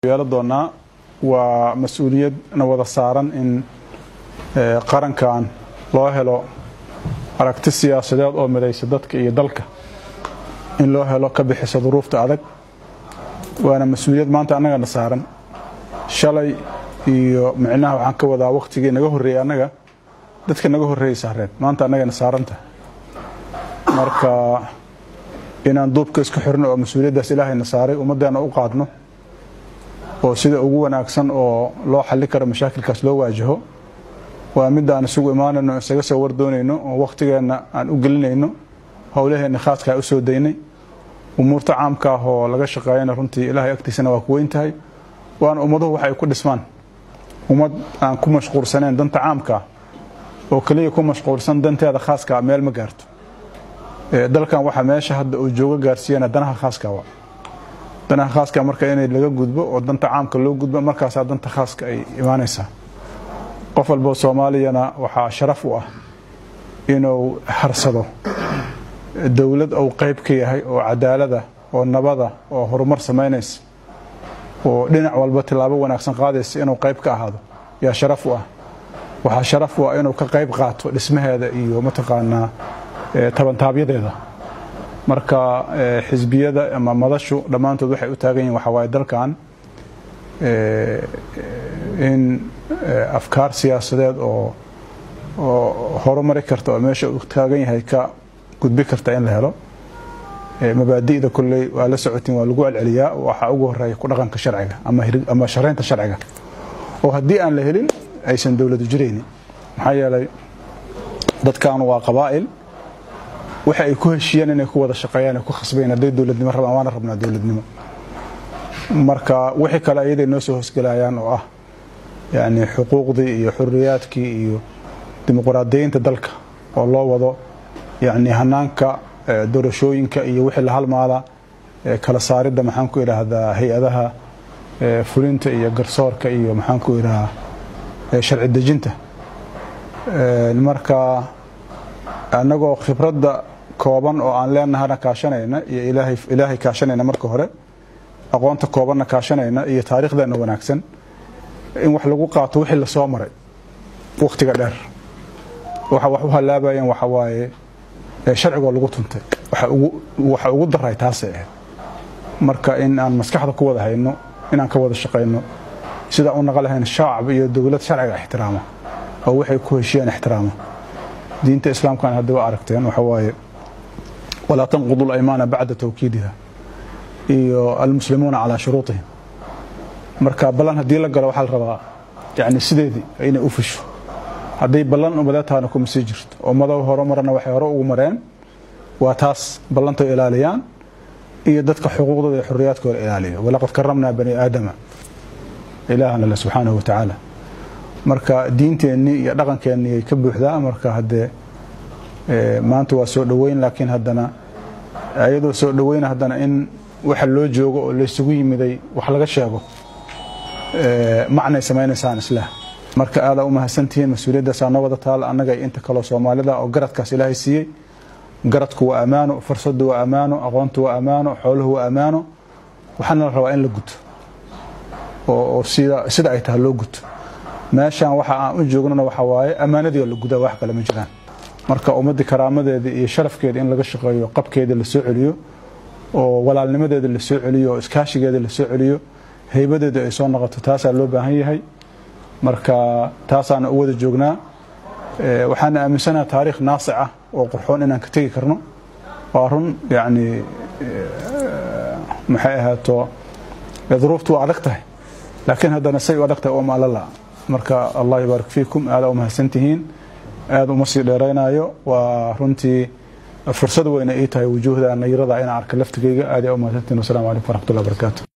yeelo doonaa waa mas-uuliyad na wada saaran in qarankan loo helo aragti siyaasadeed oo midaysa dadka iyo dalka in loo helo ka bixisa duruufta adag waana mas-uuliyad maanta annagana saaran shalay iyo micnaha waxaan ka wadaa wakhtigii naga horreeyey annaga dadka naga horreeyey saareen maanta annagana saaranta marka inaan duubka isku xirno oo mas-uuliyaddaas ilaahayna saaray ummaddeena u qaadno oo sida ugu wanaagsan oo loo xalli karo mashaakilkaas loo waajaho waa midda aan isugu imaanayno isaga soo wardoonayno oo wakhtigeenna aan u gelinayno howlaheenna khaaskaa u soo daynay umuurta caamka ah oo laga shaqeeyana runtii ilaahay agtiisana waa ku weyn tahay waana ummaduhu waxay ku dhismaan ummad aan ku mashquulsanayn danta caamka ah oo keliya ku mashquulsan danteeda khaaska meel ma gaarto dalkan waxaa meesha hadda uu joogo gaarsiiyana danaha khaaska wa danaha khaaska marka inay laga gudbo oo danta caamka loo gudbo markaasaa danta khaaska ay imaanaysaa qof walbo soomaaliyana waxaa sharaf u ah inuu harsado dowlad uu qayb ka yahay oo cadaalada oo nabada oo horumar samaynaysa oo dhinac walba tilaabo wanaagsan qaadaysa inuu qayb ka ahaado yaa sharaf u ah waxaa sharaf u ah inuu ka qayb qaato dhismaheeda iyo mataqaanaa tabantaabyadeeda marka xisbiyada ama madashu dhammaantood waxay u taagan yihin waxaa waaye dalkan in afkaar siyaasadeed oo oo horumari karta oo meesha uu taagan yahay ka gudbi karta in la helo mabaadi'da kolley waa la socotiin waa lagu celceliyaa waxaa ugu horeeya ku dhaqanka sharciga ama sharaynta sharciga oo haddii aan la helin aysan dowladu jiraynin maxaa yeelay dadkan waa qabaa'il waxa ay ku heshiiyeen inay ku wada shaqeeyaan ay ku khasbayn hadday dowladnimo rabaan waana rabnaa dowladnimo marka wixii kale ayaday noo soo hoosgelayaan oo ah yani xuquuqdii iyo xuriyaadkii iyo dimuqraadiyeynta dalka oo loo wado yani hanaanka doorashooyinka iyo wixii la halmaala kala saaridda maxaan ku idhaahdaa hay-adaha fulinta iyo garsoorka iyo maxaan ku idhahaa sharci dejinta marka annagoo khibradda kooban oo aan leenahana kaashanayna iyo ilaahay kaashanayna marka hore aqoonta koobanna kaashanayna iyo taariikhdeena wanaagsan in wax lagu qaato wixii lasoo maray wakhtiga dheer waxa wax u halaabayeen waxa waaye sharcigoo lagu tuntay waxa ugu daray taasay ahayd marka in aan maskaxda ku wada hayno inaan ka wada shaqayno sidaan u naqa lahayn shacab iyo dowlad sharciga ixtiraama oo waxay ku heshiyaan ixtiraama diinta islaamkan hadda waa aragteen waxa waaye walaa tanqudu laymaana bacda tawkiidiha iyo almuslimuuna calaa shuruutihim marka ballan haddii la galo waxaa la rabaa yani sideedii inay u fusho hadday ballan umadataana kuma sii jirto ummado horumarana waxay hore ugu mareen waa taas ballantay ilaaliyaan iyo dadka xuquuqdooda iyo xuriyaadkooda ilaaliya walaqad karamnaa bani aadama ilaahana le subxaanahu watacaala marka diinteennii iyo dhaqankeennii ay ka buuxdaa marka haddee maanta waa soo dhoweyn laakiin haddana iyadoo soo dhoweyna haddana in waxa loo joogo oo laysugu yimiday wax laga sheego macnay samaynaysaan islah marka aadaa u mahadsantihiin mas-uuliyaddaasa noo wada taal annaga inta kaloo soomaalida oo garadkaas ilaahay siiyey garadku waa ammaano fursaddu waa ammaano aqoontu waa ammaano xooluhu waa ammaano waxaana la rabaa in la guto oo sida ay tahay loo guto meeshaan waxa aan u joognana waxa waaye ammaanadii la gudaa wax kale ma jiraan marka ummaddii karaamadeeda iyo sharafkeeda in laga shaqeeyo qabkeeda la soo celiyo oo walaalnimadeeda la soo celiyo oo iskaashigeeda la soo celiyo haybadeeda ay soo noqoto taasaa loo baahan yahay marka taasaana u wada joognaa waxaana aaminsanaha taariikh naasic ah oo qurxoon inaan ka tegi karno waa run yani maxay ahaato duruuftu waa adag tahay laakiin haddana say u adag tahay uma alala marka allah yabaarik fiikum aada u mahadsantihiin aada uma sii dheeraynayo waa runtii fursad weyna ii tahay wujuuhda nayirada inaan arka laftigeyga aada u mahadsantihiin wasalaamu calaykum waraxmatullahi wabarakaatu